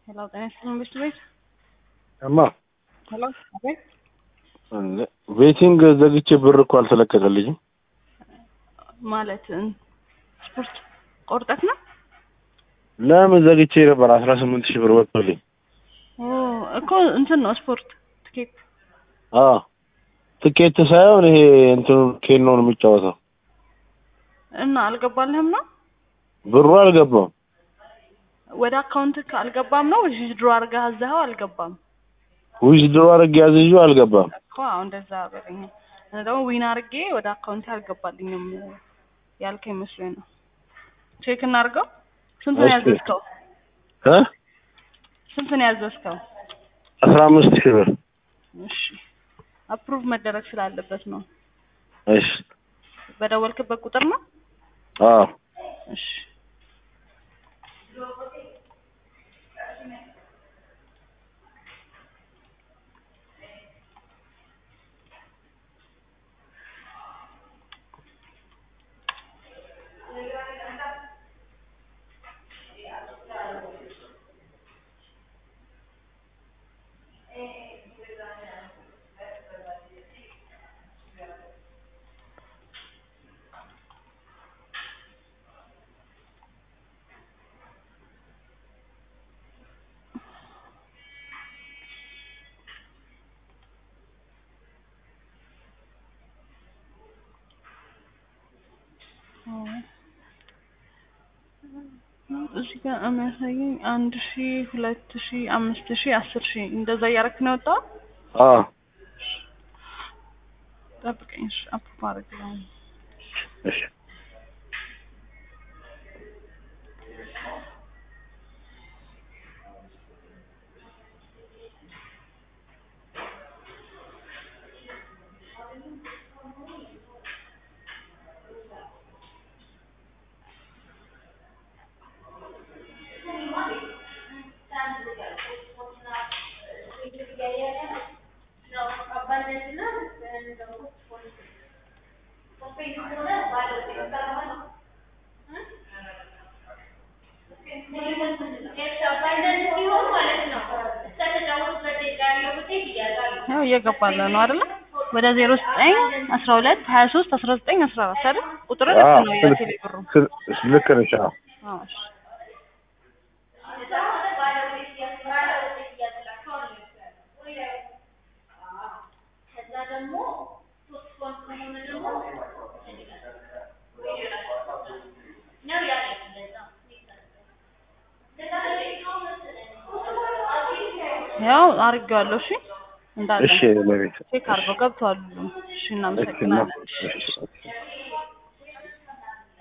ሄሎ ጤና ይስጥልኝ ቤት ቤት እማ ሄሎ አቤት ቤቲንግ ዘግቼ ብር እኮ አልተለቀቀልኝም። ማለት ስፖርት ቆርጠት ነው ለምን ዘግቼ ነበር? አስራ ስምንት ሺህ ብር ወጥቶልኝ። ኦ እኮ እንትን ነው ስፖርት ትኬት አዎ ትኬት ሳይሆን ይሄ እንትኑ ኬኖ ነው የሚጫወተው። እና አልገባልህም ነው ብሩ አልገባም። ወደ አካውንት አልገባም ነው ወይስ ድሮ አድርገህ አዘኸው አልገባም ዊዝድሮ አድርጌ ያዝዤው አልገባም። እኮ አሁን እንደዛ በለኝ እኔ ደግሞ ዊን አድርጌ ወደ አካውንት አልገባልኝም ያልከኝ መስሎኝ ነው ቼክ እናድርገው ስንት ነው እሺ። ያዘዝከው እ ስንት ነው ያዘዝከው አስራ አምስት ሺህ ብር እሺ አፕሩቭ መደረግ ስላለበት ነው እሺ። በደወልክበት ቁጥር ነው አዎ እሺ እዚህ ጋር የሚያሳየኝ አንድ ሺ ሁለት ሺ አምስት ሺ አስር ሺ እንደዛ እያደረክ ነው የወጣው አዎ ጠብቀኝ እሺ አፕሩቭ አድርግልኝ እሺ ያው እየገባለ ነው አይደለ ወደ ዜሮ ዘጠኝ አስራ ሁለት ሀያ ሶስት አስራ ዘጠኝ አስራ አራት አይደል ቁጥር ልክ አዎ ነው ስልክ- የቴሌ ብሩ ስል- ልክ ነሽ። አዎ አዎ እሺ ያው አድርጌዋለሁ እሺ እንዳለ እሺ ለቤት ቼክ አድርገው ገብተዋል ሁሉም እሺ እናመሰግናለን እሺ እሺ